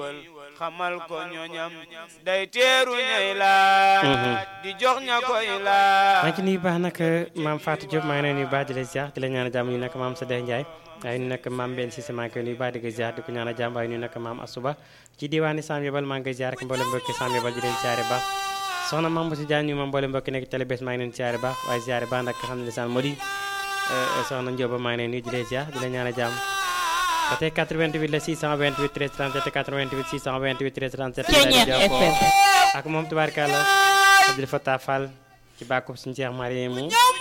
wal xamal ko ñoñam day teeru ñay laaj di jox ña koy laaj maa ngi ci nuyu baax nag maam Fatou Diop maa ngi lay nuyu baax di la ziar di la ñaan jàmm ñu nekk maam Sadeh Ndiaye waaye ñu nekk maam Mbène Cissé maa ngi koy nuyu baax di ko ziar di ko ñaan jàmm waaye ñu nekk maam Asuba ci diwaani Sam Yobal maa ngi koy ziar ak mboolem mbokki Sam Yobal di leen ziare baax soxna maam Boussa Diagne ñu ma mboolem mbokki nekk télé bés maa ngi leen ziare baax waaye ziare baax nag xam ne lisaan moo di soxna Ndioba maa ngi leen nuyu di leen ziar di la ñaan jàmm ba tey 88 la 628 13 37 88 628 13 37 Ceeñeer FM ak moom tubaarkàlla Abdou Fatah Fall ci bàkku suñu Cheikh Mariamou